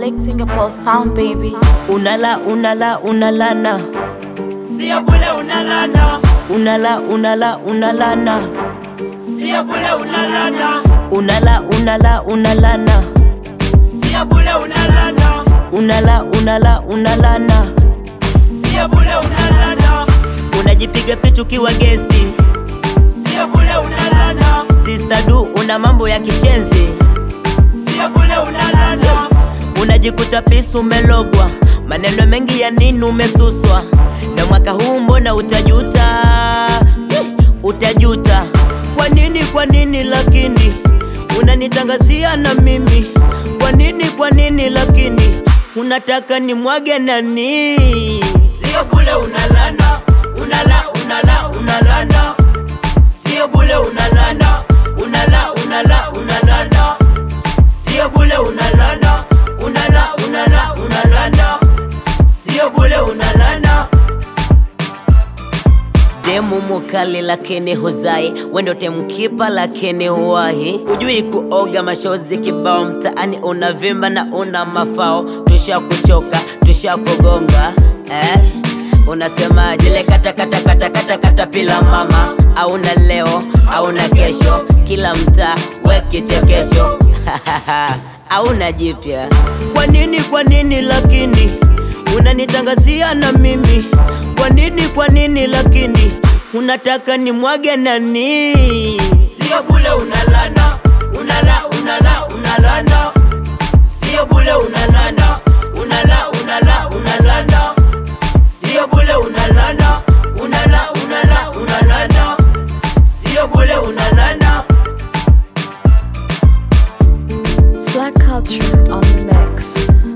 Big Singapore sound, baby. Unala unala unalana Sio bule unalana, unala unala unalana sio bule unalana, unala unala unalana sio bule unalana, unala unala unalana sio bule unalana, unajipiga picha ukiwa gesti sio bule unalana, Sister du una mambo ya kishenzi sio bule unalana, unajikuta pisu umelogwa maneno mengi ya nini umesuswa na mwaka huu mbona utajuta Eh, utajuta kwa nini kwa nini lakini unanitangazia na mimi kwa nini kwa nini lakini unataka ni mwage nani sio bule unalana, unala unala unalana, sio bule unalana, unala unala unalana, sio bule unalana, unala unala unalana, sio bule unalana. demu mukali lakini huzai wendo temkipa lakini huwahi hujui kuoga mashozi kibao mtaani unavimba na una mafao tusha kuchoka tusha kugonga eh? unasema jile kata kata kata kata kata pila mama auna leo auna kesho kila mtaa we kichekesho auna jipya kwa nini kwa nini lakini unanitangazia na mimi kwa nini kwa nini lakini unataka ni mwage nani Sio bule unalana, unala unala unalana. Sio bule unalana, unala unala unalana. Sio bule unalana, unala unala unalana. Sio bule unalana. Slack culture on the mix.